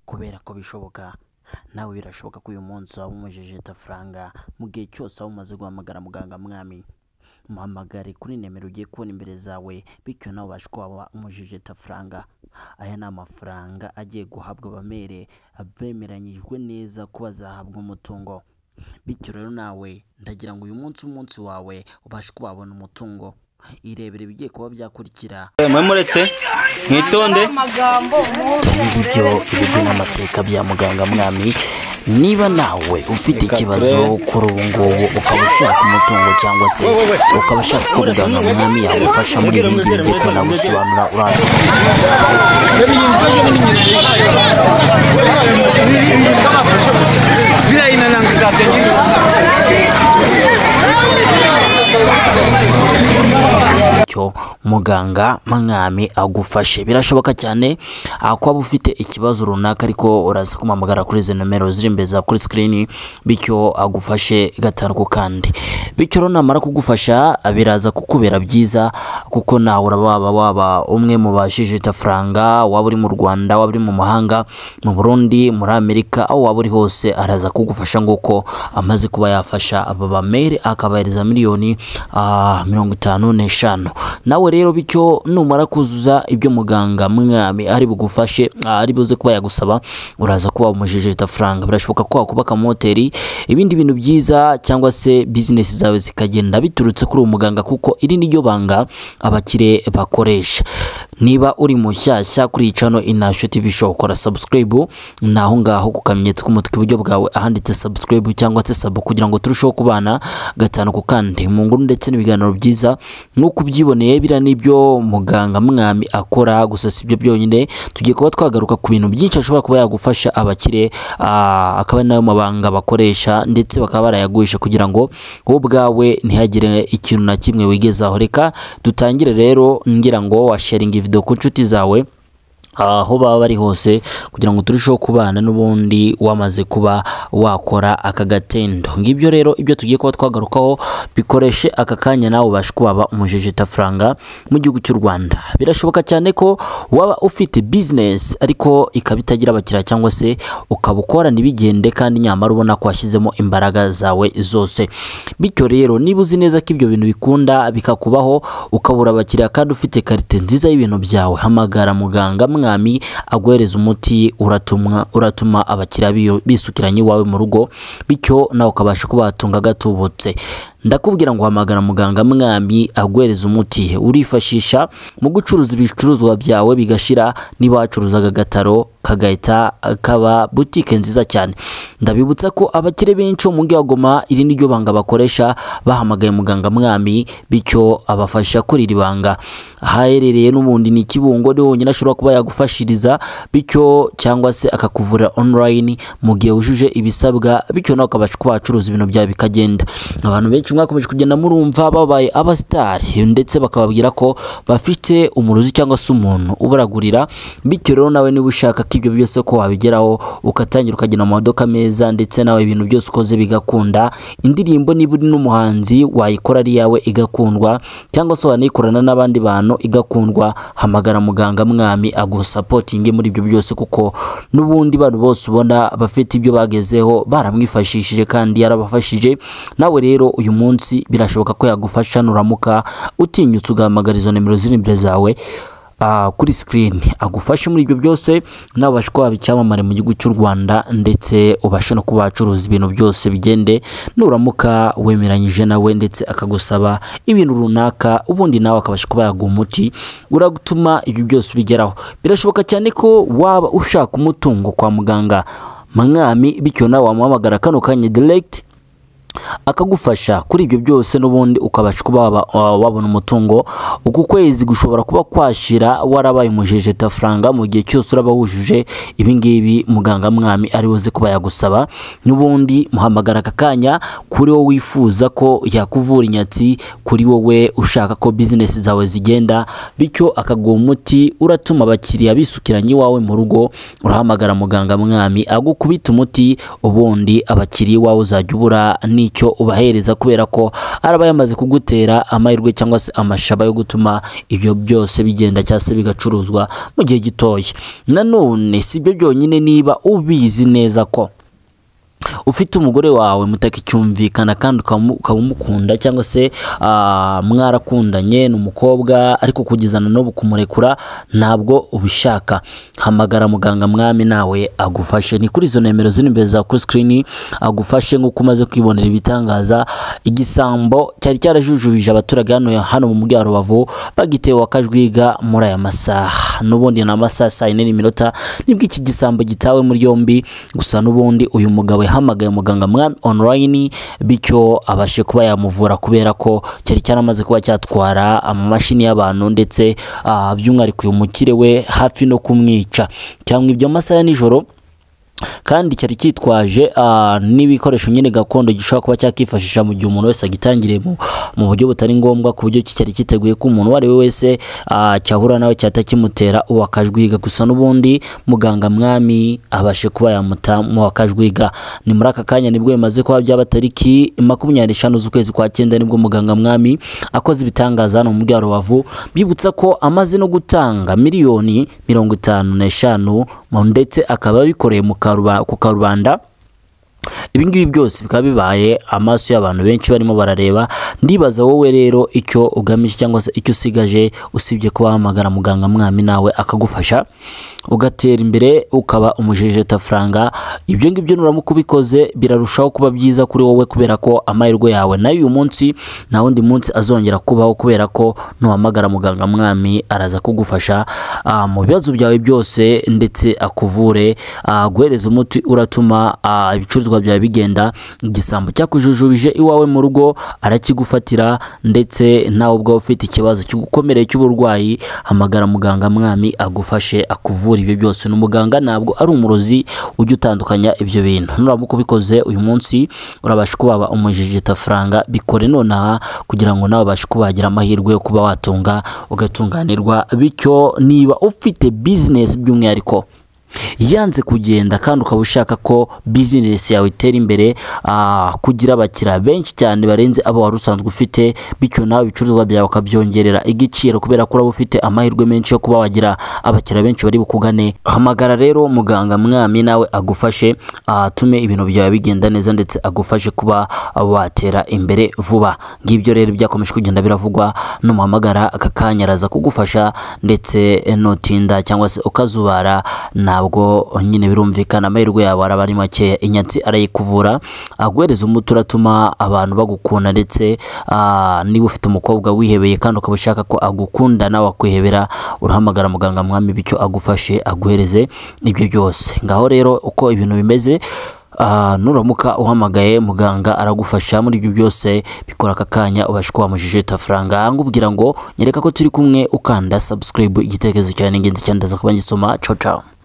kubera ko bishoboka nawe birashoboka ko uyu munsi waba umujejeta faranga mu gihe cyose waba umaze guhamagara muganga mwami muhamagare kuri nimero ugiye kubona imbere zawe bityo nawe ubashe kuba waba umujejeta faranga aya ni amafaranga agiye guhabwa abamere bemeranyijwe neza ko bazahabwa umutungo bityo rero nawe ndagira ngo uyu munsi umunsi wawe ubashe kuba wabona umutungo irebere ibigiye kuba byakurikira mwe muretse mwitonde amagambo ibyo ibigwi n'amateka bya muganga mwami niba nawe ufite Reka ikibazo turebe. kuri ubu ngubu ukaba ushaka umutungo cyangwa se ukaba ushaka ko muganga mwami yagufasha muri ibi ngibi ngiye kuba nagusobanura uranze cyo muganga mwami agufashe birashoboka cyane ah, ko waba ufite ikibazo runaka ariko uraza kumuhamagara kuri izi nomero ziri imbere za kuri sikirini bityo agufashe gatanu ku kandi bityo rero namara kugufasha ah, biraza kukubera byiza kuko nawe uraba waba waba umwe mu bajijita faranga waba uri mu rwanda waba uri mu mahanga mu burundi muri amerika aho waba uri hose araza kugufasha nguko amaze kuba yafasha aba bamere akabahereza miliyoni ah, mirongo itanu n'eshanu nawe rero bityo numara kuzuza ibyo muganga mwami ari bugufashe ah, ari buze kuba yagusaba uraza kuba umujejeta faranga birashoboka ko wakubaka moteri ibindi bintu byiza cyangwa se bizinesi zawe zikagenda biturutse kuri uwo muganga kuko iri ni ryo banga abakire bakoresha niba uri mushyashya kuri iyi cano inasho tv show kora subscribe ni aho ngaho ku kamenyetso k'umutwe iburyo bwawe ahanditse subscribe cyangwa se sub kugira ngo turusheho kubana gatanu ku kandi mu nguru ndetse n'ibiganiro byiza nk'uko ubyiboneye biriya n'ibyo muganga mwami akora gusa si byo byonyine tugiye kuba twagaruka ku bintu byinshi ashobora kuba yagufasha abakire ah, akaba ari nayo mabanga bakoresha ndetse bakaba barayaguhisha kugira ngo wowe ubwawe ntihagire ikintu na kimwe wigezaho reka dutangire rero ngira ngo washaringa video ku nshuti zawe aho baba bari hose kugira ngo turusheho kubana n'ubundi wamaze kuba wakora aka gatendo ngibyo rero ibyo tugiye kuba twagarukaho bikoreshe aka kanya nawe ubashe kubaba umujejeta faranga mu gihugu cy'u Rwanda birashoboka cyane ko waba ufite business ariko ikaba itagira abakiriya cyangwa se ukaba ukorana ibigende kandi nyamara ubona ko washyizemo imbaraga zawe zose bityo rero niba uzi neza ko ibyo bintu bikunda bikakubaho ukabura abakiriya kandi ufite karite nziza y'ibintu byawe hamagara muganga mwami aguhereza umuti uratumwa uratuma abakiriya biyo- bisukiranya iwawe mu rugo bityo nawe ukabasha kubatunga gatubutse ndakubwira ngo hamagara muganga mwami aguhereza umuti urifashisha mu gucuruza ibicuruzwa byawe bigashira niba wacuruzaga agataro kagahita kaba butike nziza cyane ndabibutsa ko abakire benshi bo mu mujyi wa Goma iri ni ryo banga bakoresha bahamagaye muganga mwami bityo abafasha kuri iri banga ahaherereye n'ubundi ni kibungo ni honyine ashobora kuba yagufashiriza bityo cyangwa se akakuvura online mu gihe wujuje ibisabwa bityo nawe ukabasha kuba wacuruza ibintu byawe bikagenda abantu benshi mwakomeje kugenda murumva babaye abasitari ndetse bakababwira ko bafite umurozi cyangwa se umuntu ubaragurira bityo rero nawe niba ushaka ko ibyo byose ko wabigeraho ugatangira ukagenda mu maduka meza ndetse nawe ibintu byose ukoze bigakunda indirimbo niba uri n'umuhanzi wayikora ari iyawe igakundwa cyangwa se wanayikorana n'abandi bantu igakundwa hamagara muganga mwami agusapotinge muri ibyo byose kuko n'ubundi bantu bose ubona bafite ibyo bagezeho baramwifashishije kandi yarabafashije nawe rero uyu munsi birashoboka ko yagufasha nuramuka utinyutse ugahamagara izo nimero ziri imbere zawe ah, kuri sikirini agufashe muri ibyo byose nawe ubashe kuba waba icyamamare mu gihugu cy'u rwanda ndetse ubashe no kuba wacuruza ibintu byose bigende nuramuka wemeranyije nawe ndetse akagusaba ibintu runaka ubundi nawe akabasha kuba yaguha umuti uragutuma ibyo byose bigeraho birashoboka cyane ko waba ushaka umutungo kwa muganga mwami bityo nawe wamuhamagara kano kanya diregiti akagufasha kuri ibyo byose n'ubundi ukabasha kuba waba- wa- wabona umutungo uku kwezi gushobora kuba kwashira warabaye umujejeta faranga mu gihe cyose uraba wujuje ibi ngibi muganga mwami ari buze kuba yagusaba n'ubundi muhamagara aka kanya kuri wowe wifuza ko yakuvura inyatsi kuri wowe ushaka ko bizinesi zawe zigenda bityo akaguha umuti uratuma abakiriya bisukiranya iwawe mu rugo urahamagara muganga mwami agukubita umuti ubundi abakiriya iwawe uzajya ubura n'icyo ubahereza kubera ko araba yamaze kugutera amahirwe cyangwa se amashaba yo gutuma ibyo byose bigenda cyangwa se bigacuruzwa mu gihe gitoya nanone si ibyo byonyine niba ubizi neza ko ufite umugore wawe mutakicyumvikana kandi ukamu- ukaba umukunda cyangwa se ah, mwarakundanye ni umukobwa ariko kugezana n'ubu kumurekura ntabwo ubishaka hamagara muganga mwami nawe agufashe ni kuri izo nimero ziri imbere za kuri sikirini agufashe nk'uko umaze kwibonera ibitangaza igisambo cyari cyarajujubije abaturage hano hano mu mujyi wa rubavu bagitewe akajwiga muri aya masaha n'ubundi ni amasaha saa yine n'iminota nibwo iki gisambo gitawe muri yombi gusa n'ubundi uyu mugabo yahamagaye muganga mwami online bityo abashe kuba yamuvura kubera ko cyari cyaramaze kuba cyatwara amamashini y'abantu ndetse ah, by'umwihariko uyu mukire we hafi no kumwica cyangwa ibyo masaha ya nijoro kandi cyari cyitwaje ah, n'ibikoresho nyine gakondo gishobora kuba cyakifashisha mu gihe umuntu wese agitangiriye mu, mu buryo butari ngombwa ku buryo ki cyari cyiteguye ko umuntu uwo ari we wese ah, cyahura nawe cyahita kimutera uwo akajwiga gusa n'ubundi muganga mwami abashe kuba yamuta mu wa akajwiga ni muri aka kanya nibwo bimaze kuba byaba tariki makumyabiri n'eshanu z'ukwezi kwa cyenda nibwo muganga mwami akoze ibitangaza hano mu mujyi wa rubavu bibutsa ko amaze no gutanga miliyoni mirongo itanu n'eshanu mu- ndetse akaba abikoreye mu karuba- ku karubanda ibingibi byose bikaba bibaye amaso y'abantu benshi barimo barareba ndibaza wowe rero icyo ugamije cyangwa se icyo usigaje usibye kuba wahamagara muganga mwami nawe akagufasha ugatera imbere ukaba umujejetafranga ibyo ngibyo nuramuka ubikoze birarushaho kuba byiza kuri wowe kubera ko amahirwe yawe nayo uyu munsi nta wundi munsi azongera kubaho kubera ko nuhamagara muganga mwami araza kugufasha ah, mu bibazo byawe byose ndetse akuvure ah, guhereza umuti uratuma ah, ibicuruzwa byawe bigenda igisambo cyakujujubije iwawe mu rugo arakigufatira ndetse nawe ubwawe ufite ikibazo kigukomereye cy'uburwayi hamagara muganga mwami agufashe akuvura ibyo byose n'umuganga ntabwo ari umurozi ujya utandukanya ibyo bintu nuramuka ubikoze uyu munsi urabasha kuba waba umujijitafaranga bikore nonaha kugira ngo nawe ubashe kuba wagira amahirwe yo kuba watunga ugatunganirwa bityo niba ufite bizinesi by'umwihariko yanze kugenda kandi ukaba ushaka ko bizinesi yawe itera imbere ah, kugira abakiriya benshi cyane barenze abo wari usanzwe ufite bityo nawe ibicuruzwa byawe ukabyongerera igiciro kubera ko uraba ufite amahirwe menshi yo kuba wagira abakiriya benshi bari bukugane hamagara rero muganga mwami nawe agufashe atume ibintu byawe bigenda neza ndetse agufashe kuba watera imbere vuba ngibyo rero byakomeje kugenda biravugwa numuhamagara aka kanya araza kugufasha ndetse nutinda cyangwa se ukazubara ntabwo nyine birumvikana amahirwe yawe araba ari makeya inyatsi arayikuvura aguhereza umuti uratuma abantu bagukunda ndetse ah, niba ufite umukobwa wihebeye kandi ukaba ushaka ko agukunda nawe akwihebera urahamagara muganga mwami bityo agufashe aguhereze ibyo byose ngaho rero uko ibintu bimeze Ah, nuramuka uhamagaye muganga aragufasha muri ibyo byose bikora aka kanya ubashe kuba mujijitafaranga ngubwira ngo nyereka ko turi kumwe ukanda subscribe igitekerezo cyane ingenzi cyane ndaza kuba ngisoma ciao ciao